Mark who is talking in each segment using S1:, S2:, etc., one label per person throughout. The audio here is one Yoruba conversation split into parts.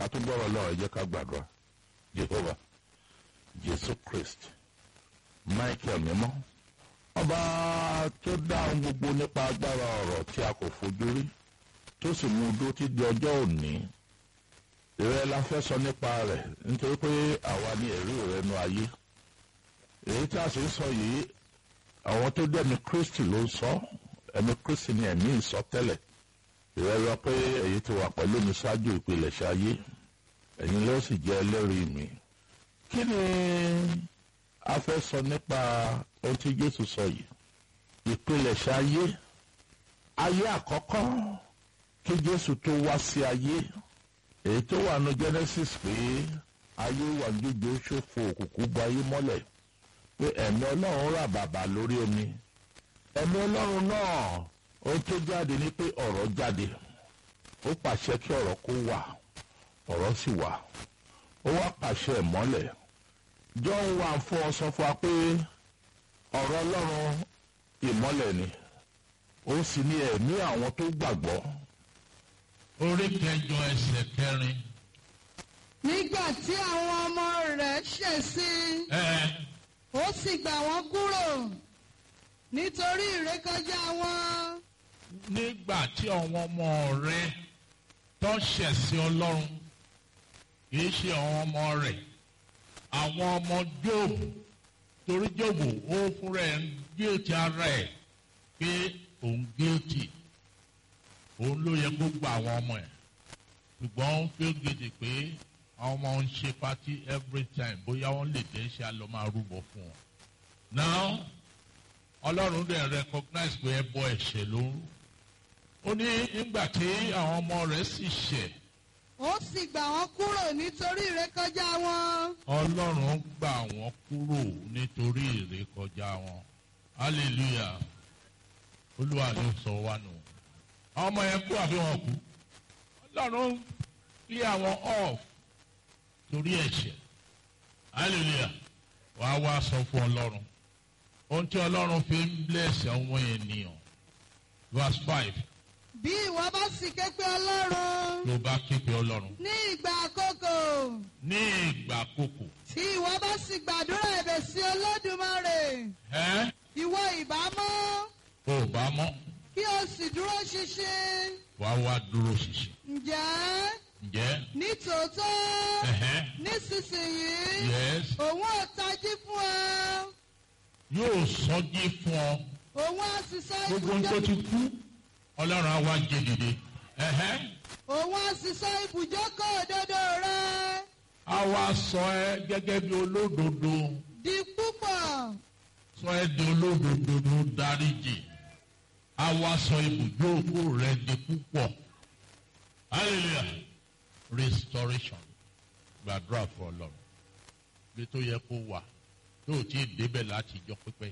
S1: ká tó gbọ́rọ̀ lọ́wọ́ ẹ jẹ́ ká gbàdúrà Jehovah Jésù Christ Michael mímọ́ ọba tó dá ohun gbogbo nípa agbára ọ̀rọ̀ tí a kò fojú rí tó sì mú dó tí di ọjọ́ òní ìrẹ́ la fẹ́ sọ nípa rẹ̀ nítorí pé àwa ní ẹ̀rí rẹ̀ nu ayé èyí tí a sì ń sọ yìí àwọn tó dé ẹ̀mí Kristi ló ń sọ ẹ̀mí Kristi ni ẹ̀mí ń sọ tẹ́lẹ̀ ìrẹ́ rọ pé èyí ti wà pẹ̀lú mi ṣáájú ìpilẹ̀ṣẹ̀ ayé ẹ̀yin ló sì jẹ́ ẹlẹ́rìí mi kí ni a fẹ́ sọ nípa ohun tí Jésù sọ yìí ìpilẹ̀ṣẹ̀ ayé ayé àkọ́kọ́ kí Jésù tó wá sí ayé èyí tó wà ní Genesis pé ayé wà gbígbé ṣòfò òkùnkùn bu ayé mọ́lẹ̀ pé ẹ̀mí Ọlọ́run rà bàbà lórí omi ẹ̀mí Ọlọ́run náà ohun tó jáde ni pé ọ̀rọ̀ jáde ó pàṣẹ kí ọ̀rọ̀ kó wà ọ̀rọ̀ sì wà ó wá pàṣẹ ìmọ́lẹ̀ John wà fún ọ sọ fún wa pé ọ̀rọ̀ Ọlọ́run ìmọ́lẹ̀ ni ó sì ní ẹ̀mí àwọn tó gbàgbọ́
S2: orí kẹjọ ẹsẹ̀ kẹrin.
S3: nígbà tí àwọn ọmọ rẹ̀ ṣẹ̀ sí i
S2: ẹ
S3: ó sì gbà wọ́n kúrò nítorí ìrékọjá wọn
S2: nígbà tí àwọn ọmọ rẹ tó ṣẹ̀ sí Ọlọ́run kìí ṣe àwọn ọmọ rẹ̀ àwọn ọmọ Jóòbù torí Jóòbù ó fúnra ẹ̀ ń gíòtì ara ẹ̀ pé òun gíòtì òun ló yẹ kó gba àwọn ọmọ ẹ̀ ṣùgbọ́n ó ń fi gidi pé àwọn ọmọ ń ṣe pátí every time bóyá wọ́n lè dé ṣe àlọ́ máa rúbọ fún wọn. now ọlọ́run dẹ̀ recognize pé ẹbọ ẹ̀ṣẹ̀ ló ń rú. ó ní nígbà tí àwọn ọmọ rẹ̀ sì ṣẹ̀
S3: ó sì gbà wọ́n kúrò nítorí ìrékọjá wọn
S2: ọlọ́run gbà wọ́n kúrò nítorí ìrékọjá wọn hallelujah olúwa ló sọ wá nù. àwọn ọmọ yẹn kú àbí wọn kú ọlọ́run lé àwọn off torí ẹ̀ṣẹ̀ hallelujah wàá wá sọ fún ọlọ́run ohun tí ọlọ́run fi ń bless àwọn ènìyàn verse five
S3: bí ìwọ bá sì ké pe ọlọ́run
S2: ló bá képe ọlọ́run
S3: ní ìgbà àkókò
S2: ní ìgbà àkókò
S3: tí ìwọ bá sì gbàdúrà ẹ̀bẹ̀ sí olódùmarè
S2: ẹ́
S3: ìwọ ìbámọ́
S2: ò bá mọ́
S3: kí o sì dúró ṣinṣin
S2: wàá wá dúró ṣinṣin
S3: ǹjẹ́
S2: ǹjẹ́
S3: ní tòótọ́
S2: ẹ̀hẹ́
S3: nísinsìnyí
S2: yes
S3: òun ò tají fún ọ
S2: yóò sọjí fún ọ
S3: òun á sì sọ
S2: gbogbo ohun tó ti
S3: ibùjọ
S2: kú ọlọ́run á wá jẹ dìde ẹ̀hẹ́
S3: òun á sì sọ ibùjókòó òdodo rẹ
S2: á wá sọ ẹ gẹ́gẹ́ bí olódodo
S3: di púpọ̀
S2: sọ ẹ di olódodo ló dáríjì á wá sọ ibùjókòó rẹ di púpọ̀ hallelujah restoration gbàdúrà fún ọlọ́run bí tó yẹ kó wà tó o tí ì débẹ̀ láti jọ pípẹ́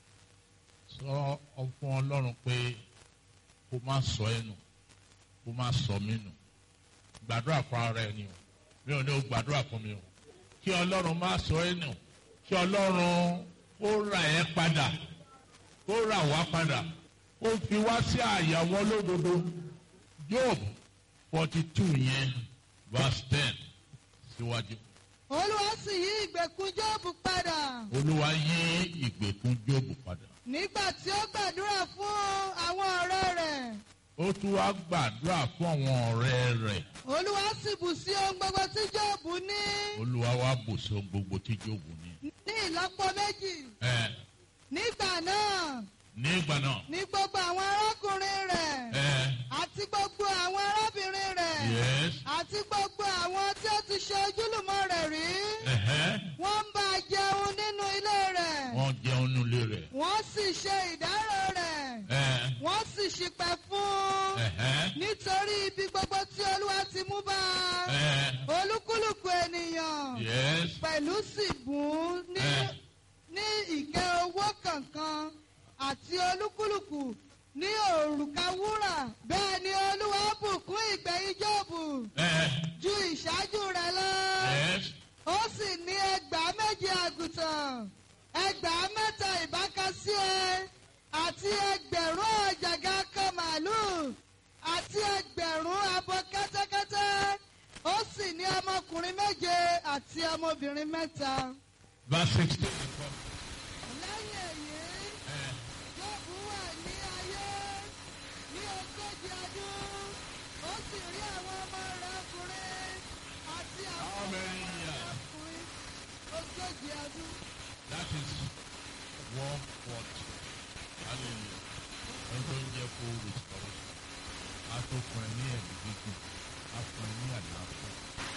S2: sọ fún ọlọ́run pé kó má sọ ẹ́ nù kó má sọ mí nù gbàdúrà fún ara ẹ ni o mi ò ní o gbàdúrà fún mi o kí ọlọ́run má sọ ẹ́ nù kí ọlọ́run ó rà ẹ́ padà ó rà wá padà ó fi wá sí àyàwó lódodo Job forty two yẹn verse ten síwájú
S3: olúwa sì yí ìgbèkùn Jóòbù padà
S2: olúwa yí ìgbèkùn Job padà
S3: nígbà tí ó gbàdúrà fún àwọn ọ̀rẹ́ rẹ̀
S2: ó tún wá gbàdúrà fún àwọn ọ̀rẹ́ rẹ̀
S3: olúwa sì bù sí ohun gbogbo tí Jóòbù ní
S2: olúwa wá bùsọ̀ ohun gbogbo tí Job ní.
S3: ní ìlọ́po méjì
S2: ẹ
S3: nígbà náà
S2: ní ìgbà náà
S3: ní gbogbo àwọn arákùnrin rẹ̀
S2: ẹ
S3: àti gbogbo àwọn arábìnrin rẹ̀
S2: yes
S3: àti gbogbo àwọn tí ó ti ṣe ojúlùmọ̀ rẹ̀ rí
S2: ẹ̀hẹ́
S3: wọ́n ń bá a jẹun nínú ilé rẹ̀
S2: wọ́n jẹun nílé rẹ̀
S3: wọ́n sì ṣe ìdárò rẹ̀
S2: ẹ
S3: wọ́n sì ṣìpẹ̀ fún un
S2: ẹ̀hẹ́
S3: nítorí ibi gbogbo tí olúwa ti mú bá a
S2: ẹ
S3: olúkúlùkù ènìyàn
S2: yes
S3: pẹ̀lú sì bùn ún ní
S2: ẹ
S3: ní ìkẹ́ owó kankan àti olúkúlùkù ní òrùka wúrà bẹ́ẹ̀ ni olúwa bùkún ìgbẹ̀yìn Jóòbù
S2: ẹ
S3: ju ìṣáájú rẹ̀ lọ
S2: yes
S3: ó sì ní ẹgbàá méje àgùntàn ẹgbàá mẹ́ta ìbákasíẹ àti ẹgbẹ̀rún ọ̀jàgà kan màálùú àti ẹgbẹ̀rún abo kẹ́tẹ́kẹ́tẹ́ ó sì ní méje àti ọmọbìnrin mẹ́ta.
S2: Verse 16.
S3: lẹ́yìn èyí Jóòbù wà ní ayé ní ogójì ọdún ó sì rí àwọn ọmọ rẹ̀ ọkùnrin àti àwọn
S2: How
S3: ọmọ
S2: many
S3: rẹ̀
S2: years?
S3: ọkùnrin ogójì ọdún.
S2: That is one fourth. Hallelujah. Wọ́n tó ń jẹ́ full restoration. A tó fún ẹ ní ẹ̀mí gígùn. A fún ẹ ní àlàáfíà.